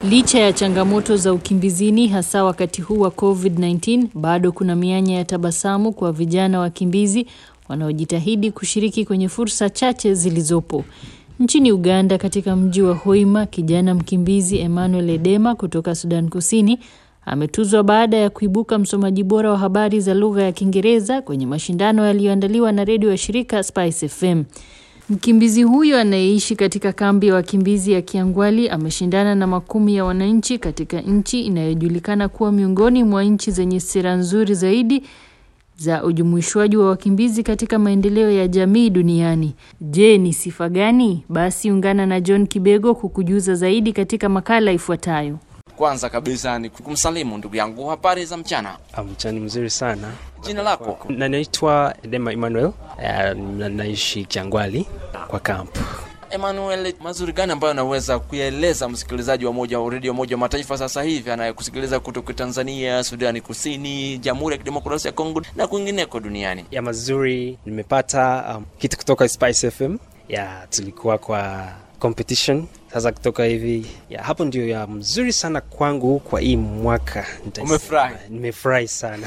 Licha ya changamoto za ukimbizini hasa wakati huu wa COVID-19, bado kuna mianya ya tabasamu kwa vijana wakimbizi wanaojitahidi kushiriki kwenye fursa chache zilizopo. Nchini Uganda katika mji wa Hoima, kijana mkimbizi Emmanuel Edema kutoka Sudan Kusini ametuzwa baada ya kuibuka msomaji bora wa habari za lugha ya Kiingereza kwenye mashindano yaliyoandaliwa na redio ya shirika Spice FM. Mkimbizi huyo anayeishi katika kambi ya wakimbizi ya Kiangwali ameshindana na makumi ya wananchi katika nchi inayojulikana kuwa miongoni mwa nchi zenye sera nzuri zaidi za ujumuishwaji wa wakimbizi katika maendeleo ya jamii duniani. Je, ni sifa gani? Basi ungana na John Kibego kukujuza zaidi katika makala ifuatayo. Kwanza kabisa ni kumsalimu ndugu yangu, habari za mchana. Mchani mzuri sana. Jina lako? Na naitwa Edema Emmanuel, na naishi Kiangwali kwa kampu. Emmanuel, mazuri gani ambayo anaweza kuyaeleza msikilizaji wa moja wa redio moja wa mataifa sasa hivi anayekusikiliza kutoka Tanzania, Sudani Kusini, Jamhuri ya Kidemokrasia ya Kongo na kwingineko duniani? Ya mazuri nimepata um, kitu kutoka Spice FM. Ya tulikuwa kwa competition sasa kutoka hivi ya hapo ndio ya mzuri sana kwangu kwa hii mwaka. Umefurahi? Nimefurahi sana.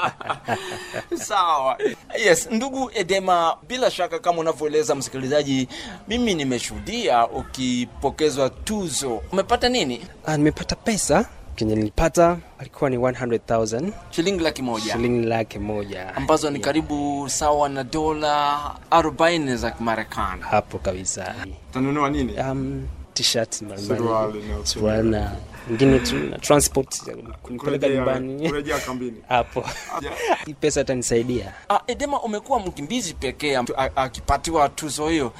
Sawa. Yes, ndugu Edema, bila shaka kama unavyoeleza msikilizaji, mimi nimeshuhudia ukipokezwa tuzo. Umepata nini? Ah, nimepata pesa kenye nilipata alikuwa ni 100,000 shilingi laki moja shilingi laki moja ambazo ni karibu sawa na dola 40 za Kimarekani. hapo kabisa. Utanunua nini? Um, t-shirt mbalimbali, Suruali na- suruali na ingine tu na transport kunipeleka Kurejea- nyumbani kurejea kambini. hapo. Hii pesa itanisaidia. Ah, Edema, umekuwa mkimbizi pekee am- a- akipatiwa tuzo hiyo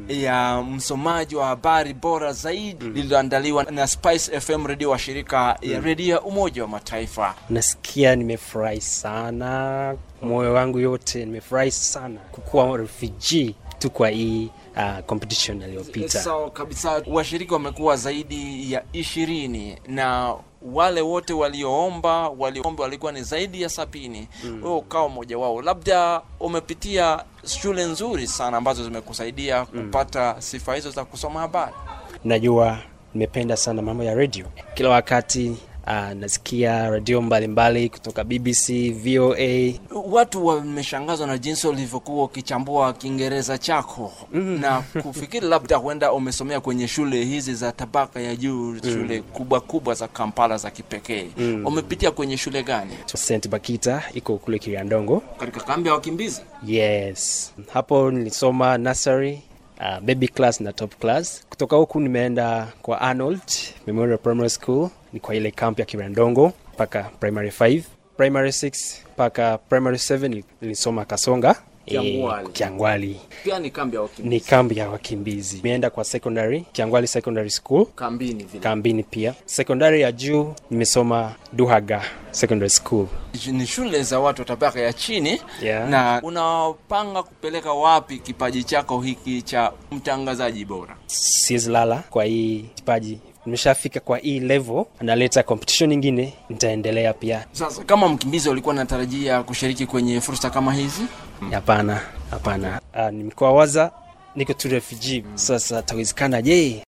ya msomaji wa habari bora zaidi lililoandaliwa na Spice FM redio wa shirika ya redio ya Umoja wa Mataifa. Nasikia nimefurahi sana, moyo wangu yote nimefurahi sana kukuwa refugee tu kwa hii uh, competition aliyopita. Sawa kabisa. Washiriki wamekuwa zaidi ya ishirini na wale wote walioomba waliomba walikuwa ni zaidi ya sabini. Wewe ukawa mmoja wao, labda umepitia shule nzuri sana ambazo zimekusaidia kupata sifa hizo za kusoma habari. Najua nimependa sana mambo ya radio, kila wakati uh, nasikia radio mbalimbali kutoka BBC, VOA. Watu wameshangazwa na jinsi ulivyokuwa ukichambua Kiingereza chako na kufikiri labda huenda umesomea kwenye shule hizi za tabaka ya juu, shule kubwa kubwa za Kampala za kipekee. Umepitia kwenye shule gani? St Bakita iko kule Kiriandongo. Katika kambi ya wakimbizi. Yes, hapo nilisoma nursery uh, baby class na top class. Kutoka huku nimeenda kwa Arnold Memorial Primary School, ni kwa ile camp ya Kirandongo mpaka primary 5, primary 6 mpaka primary 7 nilisoma Kasonga Kiangwali. eh, Kiangwali Pia ni kambi ya wakimbizi. ni kambi ya wakimbizi. Nimeenda kwa secondary Kiangwali Secondary School kambini vile. kambini pia. Secondary ya juu nimesoma Duhaga Secondary School. Ni shule za watu wa tabaka ya chini Yeah. na unapanga kupeleka wapi kipaji chako hiki cha mtangazaji bora? siwezi lala kwa hii kipaji nimeshafika kwa hii level analeta competition nyingine nitaendelea pia Sasa kama mkimbizi ulikuwa unatarajia kushiriki kwenye fursa kama hizi? hapana hapana Ah, nimekuwa waza niko tu refugee sasa tawezekana je